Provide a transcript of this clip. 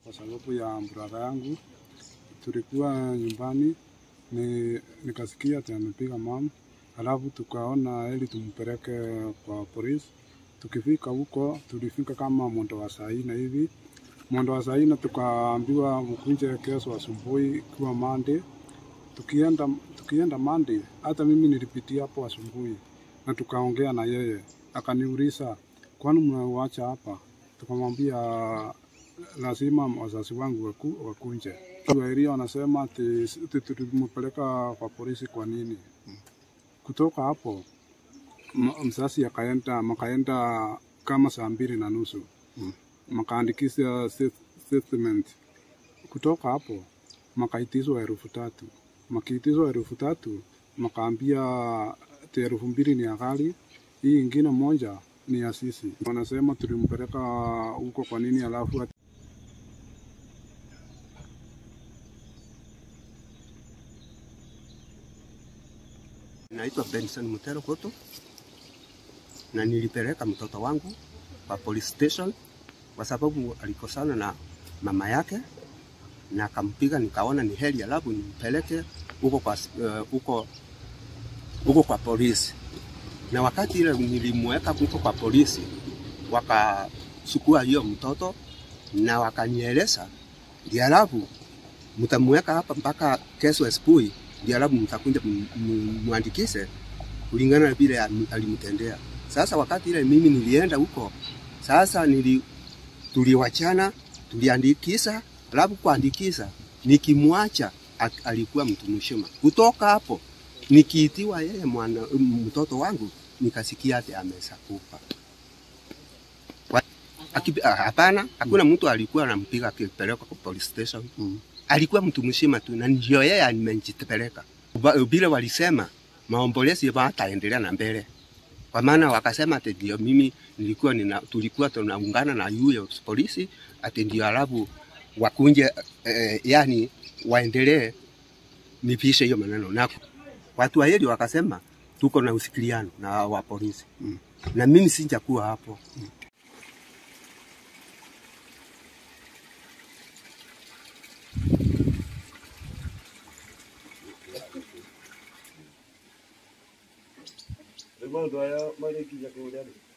kwa sababu ya brother yangu. Tulikuwa nyumbani ni, nikasikia ati amepiga mama, alafu tukaona heri tumpeleke kwa polisi. Tukifika huko tulifika kama mwendo wa saa nne hivi, mwendo wa saa nne tukaambiwa mkunje kesho asubuhi ikiwa Monday. Tukienda, tukienda Monday, hata mimi nilipitia hapo asubuhi na tukaongea na yeye, akaniuliza kwani mnauacha hapa? Tukamwambia lazima wazazi wangu waku, wakunje. Sheria wanasema ati ati tulimpeleka kwa polisi. Kwa nini? Kutoka hapo m- mzazi akaenda makaenda kama saa mbili na nusu makaandikisha state- statement. Kutoka hapo makaitizwa elfu tatu makiitizwa elfu tatu makaambia ati elfu mbili ni ya gari, hii ingine moja ni ya sisi. Wanasema tulimpeleka huko kwa nini, alafu ati Naitwa Benson Mutero Koto na nilipeleka mtoto wangu kwa police station kwa sababu alikosana na mama yake na akampiga, nikaona ni heri alafu nimpeleke huko kwa eh, huko huko kwa polisi. Na wakati ile nilimweka huko kwa polisi, wakachukua hiyo mtoto na wakanieleza, ndio alafu mtamweka hapa mpaka kesho asubuhi, ndio alafu mtakuja m- m- mwandikishe kulingana na vile alim- alimtendea. Sasa wakati ile mimi nilienda huko, sasa nili tuliwachana, tuliandikisha, alafu kuandikisha nikimwacha ak- alikuwa mtu mzima. Kutoka hapo nikiitiwa yeye mwana mtoto wangu nikasikia ati ameshakufa. Wa- akipi- ah, Hapana, hakuna mtu alikuwa anampiga akipelekwa kwa police station Mm. alikuwa mtu mzima tu, na ndio yeye amejitepeleka Ba- vile walisema maombolezi wataendelea na mbele, kwa maana wakasema ati ndio mimi nilikuwa nina, tulikuwa tunaungana na yule polisi ati ndio alafu wakunje eh, yani waendelee nipishe hiyo maneno, na watu wa hili wakasema tuko na usikiliano na wa polisi Mm. na mimi sijakuwa hapo Maũndũ aya marĩkinya kũrĩa rĩ